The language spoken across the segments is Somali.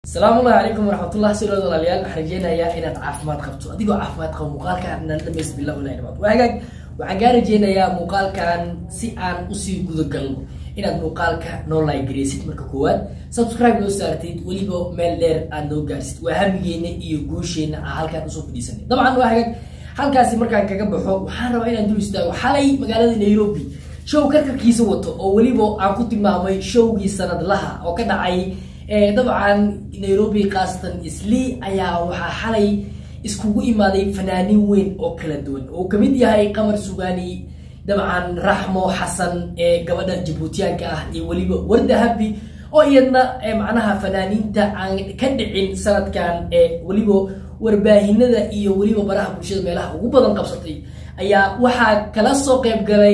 asalaamullahi calaykum waraxmatullah silood walaalayaal waxaan rajeynayaa inaad caafimaad qabto adigoo caafimaad qabo muuqaalkan nala dhamays billah ilahi dhabaad waa hagaag waxaan kaa rajeynayaa muuqaalkan si aan usii gudagalno inaad muuqaalka noo laagareysid marka koowaad subscribe noo saartid weliba meel dheer aad noo gaarsid waa hamigeena iyo guusheena aan halkaan usoo fadhiisanay dabcan waa hagaag halkaasi markaan kaga baxo waxaan rabaa inaan dul istaago xalay magaalada nairobi show karkarkiisa wato oo weliba aan ku tilmaamay showgii sanadlaha oo ka dhacay dabcan nairobi khaasatan isli ayaa waxaa xalay iskugu imaaday fanaaniin weyn oo kala duwan oo kamid yahay qamar sugaani dabcan raxmo xasan ee gabadha jabuutiyaanka ah iyo weliba warda habi oo iyadna macnaha fanaaniinta aan ka dhicin sanadkan ee weliba warbaahinada iyo weliba baraha bulshada meelaha ugu badan qabsatay ayaa waxaa kala soo qayb galay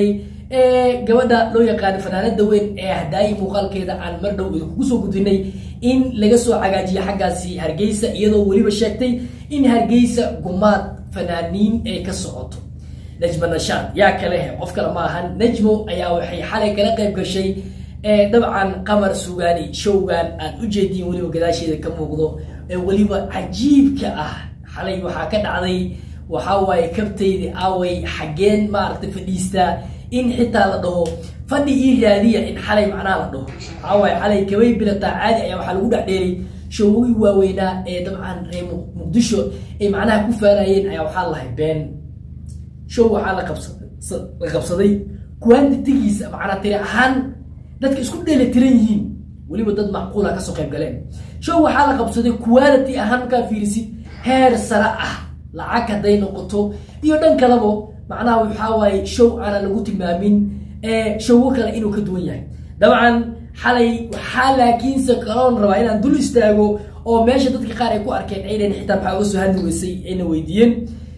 gabadha loo yaqaano fanaanada weyn ee hadaayi muuqaalkeeda aan mar dhow idinkugu soo gudinay in laga soo cagaajiyo xaggaasi hargeysa iyadoo weliba sheegtay in hargeysa gumaad fanaaniin ay ka socoto najmo nashaad yaa kale he qof kale ma ahan najmo ayaa waxay xalay kala qayb gashay dabcan qamar sugaani showgan aad u jeediin weliba gadaasheeda ka muuqdo ee weliba cajiibka ah xalay waxaa ka dhacday waxaa waaye kabtayda aaway xaggeen maaragtay fadhiistaa in xitaa la dhaho fadhi ii raadiya in xalay macnaha la dhaho waxaa waaye xalay kabay bilataa caadi ayaa waxaa lagu dhex dheeray showgii waaweynaa ee dabcan reer muqdisho ay macnaha ku faanayeen ayaa waxaa lahay been show waxaa la la qabsaday quantitigiisa macnaa tiri ahaan dadka isku dheeli tiran yihiin weliba dad macquula kasoo qayb galeen show waxaa la qabsaday quality ahaan markaa fiirisid heer sare ah lacag hadday noqoto iyo dhan kalabo macnaha waxaa waaye show aanan lagu tilmaamin showo kale inuu ka duwan yahay dabcan xalay waxaa laakiinse kaloon rabaa inaan dul istaago oo meesha dadka qaar ay ku arkeen aynan xitaa maxaa uga soo hadli weysay ayna weydiiyeen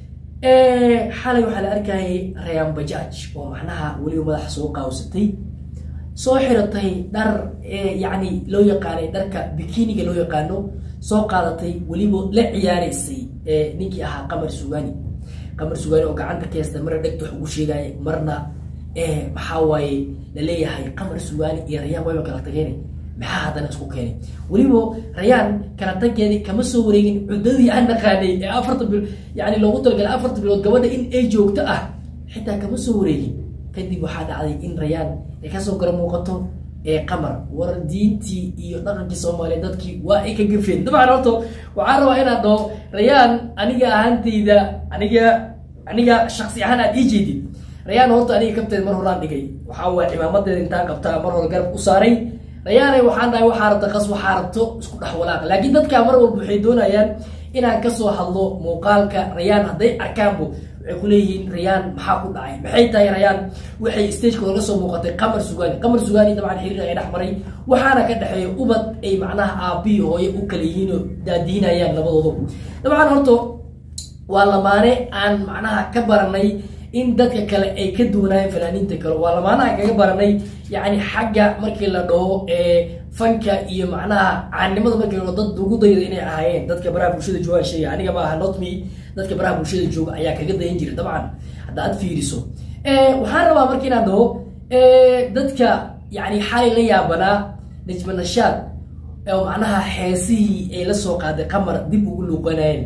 xalay waxaa la arkayay rayaan bajaaj oo macnaha weliba madaxa soo qaawsatay soo xiratay dhar yacni loo yaqaanay dharka bikiniga loo yaqaano soo qaadatay weliba la ciyaaraysay ninkii ahaa qamar sugaani qamar sugaani oo gacanta ka heesta marna dhegta wax ugu sheegaya marna maxaa waaye laleeyahay qamar sugaani iyo rayaan wayba kala tageen maxaa haddana isku keenay weliba rayaan kala taggeedii kama soo wareegin cuddadii aan naqaanay ee afarta bil yani loogu talagalay afarta bilood gabadha in ay joogto ah xitaa kama soo wareegin kadib waxaa dhacday in rayaan ay kasoo gara muuqato ee qamar war diintii iyo dhaqankii soomaaliya dadkii waa ay ka gafeen dabcan horto waxaan rabaa inaad dhaho rayaan aniga ahaantayda aniga aniga shaksi ahaan aad ii jeedid rayaan horta aniga kabteed mar horaan dhigay waxaa waaya cimaamadeeda intaan qabtaa mar hore garab u saaray rayaanay waxaan dhahay waxaa rabta qas waxaa rabto isku dhex walaaq laakiin dadkaa mar walba waxay doonayaan inaan kasoo hadlo muuqaalka rayaan hadday arkaanbo waxay ku leeyihiin rayaan maxaa ku dhacay maxay tahay rayaan waxay stageka oga soo muuqatay qamar sugaani qamar sugaani dabcan xiriir ay dhex maray waxaana ka dhexeeya ubad ay macnaha aabbihi hooye u kala yihiin oo daadiinayaan labadoodu dabcan horto waa lamaane aan macnaha ka baranay in dadka kale ay ka duwanaayeen fanaaniinta kale waa lamaanaha kaga baranay yacni xagga markii la dhaho fanka iyo macnaha caannimada markii la dad ugu dayda inay ahaayeen dadka baraha bulshada joogaan sheega aniga ma aha notme dadka baraha bulshada jooga ayaa kaga dayan jira dabcan hadda aad fiiriso waxaan rabaa marka inaan dhaho dadka yani xalay la yaabanaa najma nashaad oo macnaha heesihii ay la soo qaaday qamar dib ugu luuqanayeen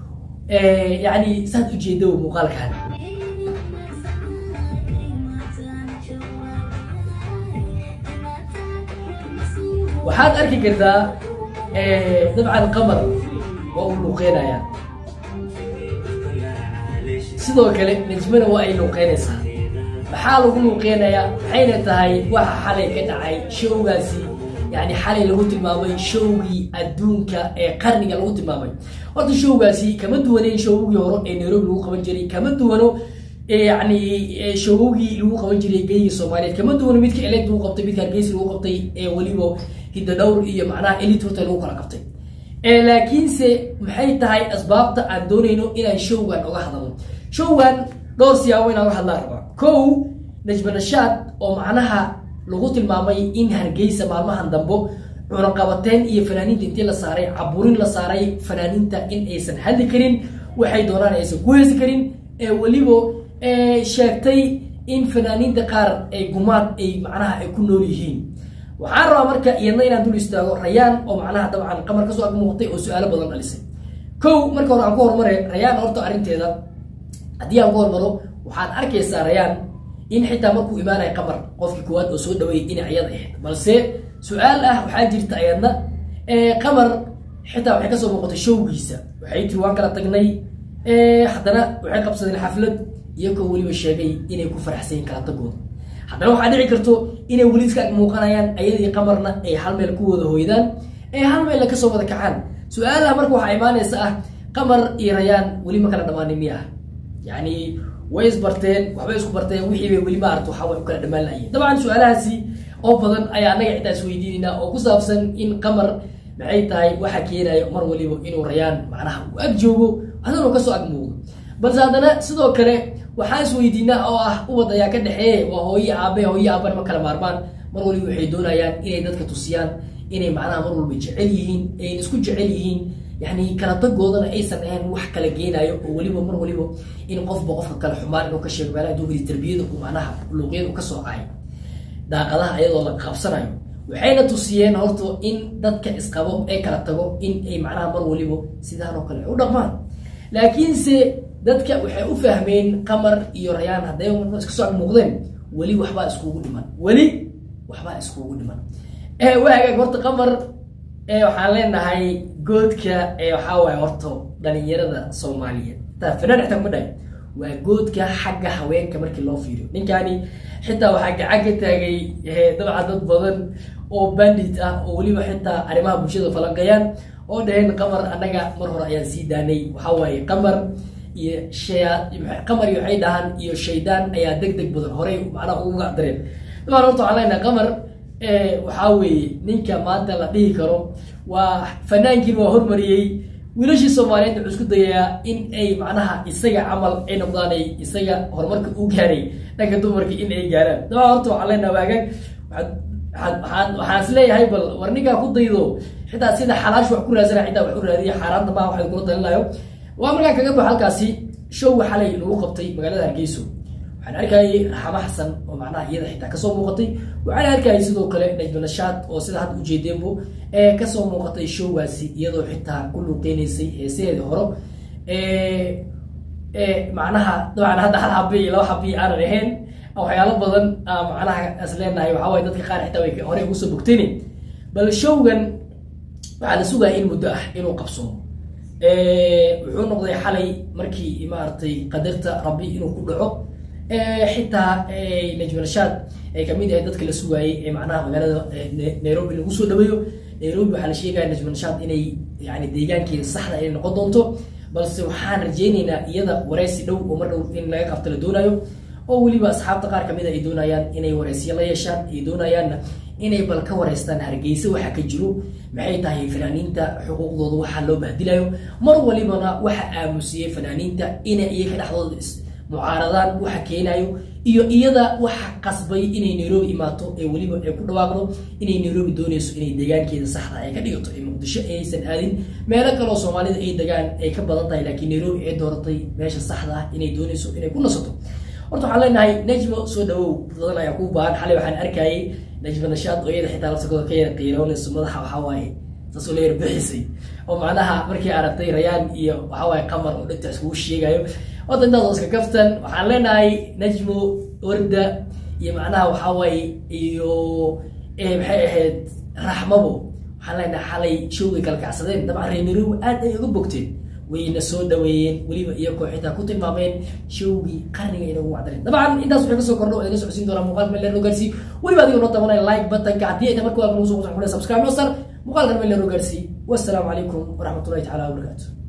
yani saad ujeeda muuqaalkan waxaad arki kartaa dabcan qamar waa uu luuqeynaya sidoo kale najmana waa ay luuqeynaysaa maxaa lagu luuqeynayaa maxayna tahay waxa xalay ka dhacay showgaasi yani xalay lagu tilmaamay showgii adduunka ee qarniga lagu tilmaamay horta showgaasi kama duwaneyn showgii hore ee nairobi lagu qaban jiray kama duwano yani showgii lagu qaban jiray geyga soomaaliyeed kama duwano midka eled lagu qabtay midka hargeysa lagu qabtay ee weliba hidda dhowr iyo macnaha elit horta lagu kala qabtay laakiinse maxay tahay asbaabta aan doonayno inaan showgan oga hadalno showgan dhowr siyaabo inaan oga hadlaan rabaa kow najma nashaad oo macnaha lagu tilmaamay in hargeysa maalmahan dambo cunaqabateen iyo fanaaniinta intii la saaray caburin la saaray fanaaniinta in aysan hadli karin waxay doonaan aysan ku heesi karin ee weliba sheegtay in fanaaniinta qaar ay gumaad ay macnaha ay ku nool yihiin waxaan rabaa marka iyadna inaan dul istaago rayaan oo macnaha dabcan qamar kasoo ag muuqatay oo su-aalo badan dhalisay kow marka hore aan ku horumare rayaan horta arrinteeda haddii aan ku hormaro waxaad arkaysaa rayaan in xitaa markuu imaanaya qamar qofkii koowaad oo soo dhaweeyay inay ayada ahayd balse su-aal ah waxaa jirta ayadna qamar xitaa waxay kasoo muuqatay showgiisa waxay tiri waan kala tagnay haddana waxay qabsadeen xaflad iyagoo weliba sheegay inay ku faraxsayin kala tagooda haddana waxaa dhici karto inay weli iska ag muuqanayaan ayadii qamarna ay hal meel ku wada hoydaan ee hal meella kasoo wada kacaan su-aalaha marka waxaa imaanaysa ah qamar iyo rayaan weli ma kala dhammaanin miya ah yacni way isbarteen waxbay isku barteen wixii bay weli maarata waxaa way u kala dhammaan lahayen dabcan su-aalahaasi oo badan ayaa annaga xitaa isweydiinaynaa oo ku saabsan in qamar maxay tahay waxa keenayo mar waliba inuu rayaan macnaha uu ag joogo hadanuu kasoo ag muuqdo balse haddana sidoo kale waxaan isweydiinaa oo ah ubad ayaa ka dhexeeye waa hooye aabe hooye aabana ma kala maarmaan mar waliba waxay doonayaan inay dadka tusiyaan inay macnaha mar walba jecel yihiin ayna isku jecel yihiin yani kala tagoodana aysan ahayn wax kala geenayo oo weliba mar waliba in qofba qofka kale xumaan inuu ka sheego meelaha dugri tarbiyada uu macnaha luuqyada uu kasoo ahay daaqadaha ayadoo la qabsanayo waxayna tusiyeen horta in dadka isqabo ee kala tago in ay macnaha mar waliba sidaan oo kale ay u dhaqmaan laakiinse dadka waxay u fahmeen qamar iyo rayaan hadday iska soo ag muuqdeen weli waxbaa iskugu dhiman weli waxbaa iskugu dhiman waa hagaag horta qamar waxaan leenahay goodka waxaa waaye horta dhalinyarada soomaaliyeed taa fanaan xitaa kuma dhahay waa goodka xagga haweenka markii loo fiiriyo ninkani xitaa waxaa gacan ka taagay dabcan dad badan oo bandit ah oo weliba xitaa arrimaha bulshada falanqeeyaan oo dhaheen qamar annaga mar hore ayaan sii daanay waxaa waaye qamar iyo shaya qamar iyo waxay dhahaan iyo shaydaan ayaa deg deg badan horey macnaha ugu gacdareen dabcan horta waxaan leenahay qamar waxaa weeye ninka maanta la dhihi karo waa fanaankiin waa hormariyey wiilashii soomaaliyeed wuxuu isku dayayaa in ay macnaha isaga camal ay noqdaan ay isaga horumarka u gaaray dhanka dumarka in ay gaaraan dabcan horta waxaan leenaha waagaag waxaan waxaan is leeyahay bal war ninkaa ku daydo xitaa sida xalaash wax ku raadsana xitaa wax u raadiya xaaraanta maaha waxay kula talinayo waa markaa kaga baxo halkaasi showga xalay lagu qabtay magaalada hargeyso waxaan arkayay raxamo xasan oo macnaha iyada xitaa kasoo muuqatay waxaan arkayay sidoo kale najma nashaad oo sida hadda ujeedeenbo ee kasoo muuqatay showgaasi iyadoo xitaa ku luuqeynaysay heesaheeda horo macnaha dabcan hadda hal habi iyo laba habi aanan ahayn waxyaalo badan macnaha is leenahay waxaa waye dadka qaar xitaa way hore ugu soo bogteyne bal showgan waxaa la sugaya in muddo ah inuu qabsoomo wuxuu noqday xalay markii maaragtay qadarta rabbi inuu ku dhaco xitaa najma nashaad ay kamid ahay dadka la sugaayey ee macnaha magaalada nairobi lagu soo dhaweeyo nairobi waxaa la sheegaya najma nashaad inay yani deegaankeeda saxda inay noqon doonto balse waxaan rajeyneynaa iyada wareysi dhow oo mar dhow in laga qabto la doonayo oo weliba asxaabta qaar kamid a ay doonayaan inay wareysyo la yeeshaan ay doonayaanna inay bal ka wareystaan hargeysa waxa ka jiro maxay tahay fanaaniinta xuquuqdooda waxaa loo bahdilayo mar walibana waxa aamusiyey fanaaniinta inay iyaga dhexdooda mucaaradaan waxa keenayo iyo iyada waxa qasbay inay nairobi imaato ee weliba ay ku dhawaaqdo inay nairobi dooneyso inay deegaankeeda saxda ay ka dhigato ee muqdisho aysan aadin meelo kaleo soomaalida ay degaan ay ka badan tahay laakiin nairobi ay dooratay meesha saxda ah inay dooneyso inay ku nasato horta waxaan leenahay najmo soo dhawow badan ayaa kuu baahan xalay waxaan arkayay najma nashaad oo iyada xitaa laftakooda ka yara qiiroonayso madaxa waxaa waaye saasoo la yar bixisay oo macnaha markii aragtay rayaan iyo waxaa waaye qamar oo dhinta iskugu sheegayo horta intaas oo iska kaftan waxaan leenahay najmo orda iyo macnaha waxaa waaye iyo maxay ahayd raxmabo waxaan leenahay xalay showgay kala kacsadeen dabcan reer nairobi aad ay uga bogteen wayna soo dhaweeyeen weliba iyagoo xitaa ku tilmaameen showgii qarniga inagu wacdareen dabcan intaas waxay kasoo kordho oo idin socodsiin doonaa muuqaalka meel leer gaarsi weliba adiga noo tabanaya like buttonka haddii ay marka waa nagu soo qusxun subscribe noo sar muuqaalkan meel leer gaarsi wassalaamu calaykum waraxmatullahi tacaala wabarakaatu